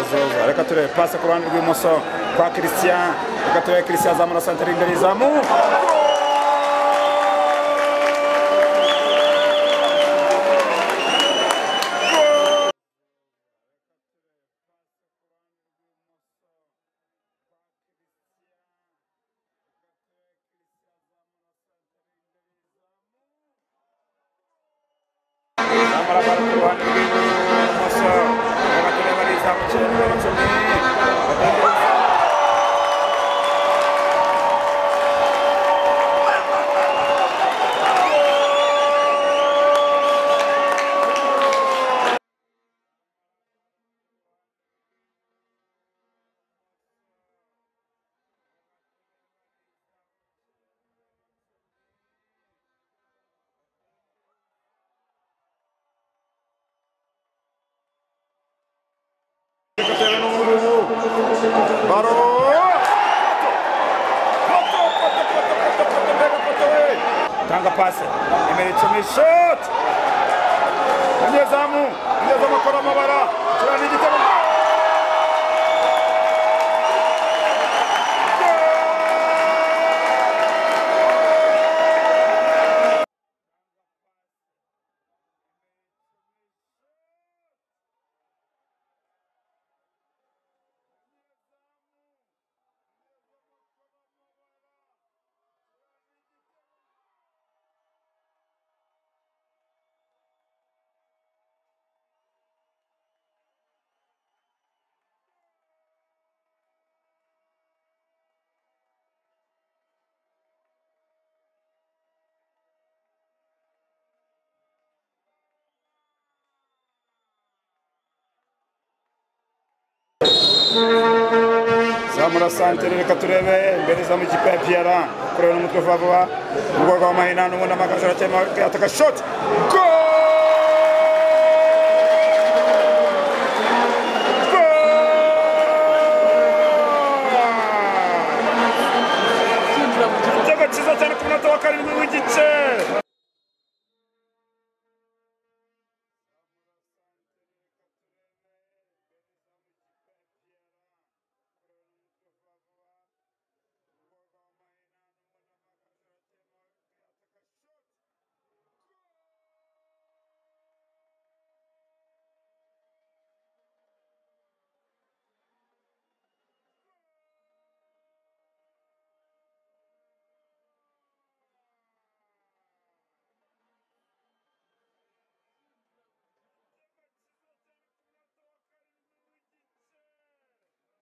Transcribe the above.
umutoza reka turebe pasi ku ruhande rw'ibumoso kwa christian reka turebe christian azamura santere imbere izamu zamura baro ku ruhande rw'ibumoso reka turebe ari izamu kiri nimero cumi reka turebe n'umurubu baro Poto, poto, poto, poto, poto, mbega poto we! tanga pasi nimero icumi shoti umunyezamu umunyezamu akora amabara kirana igitego zamura santere reka turebe imbere za mukipe ya piyara kureba n'umutwe vuba vuba mu rwego rw'amahinano ubundi amagaju arakema ataka shoti go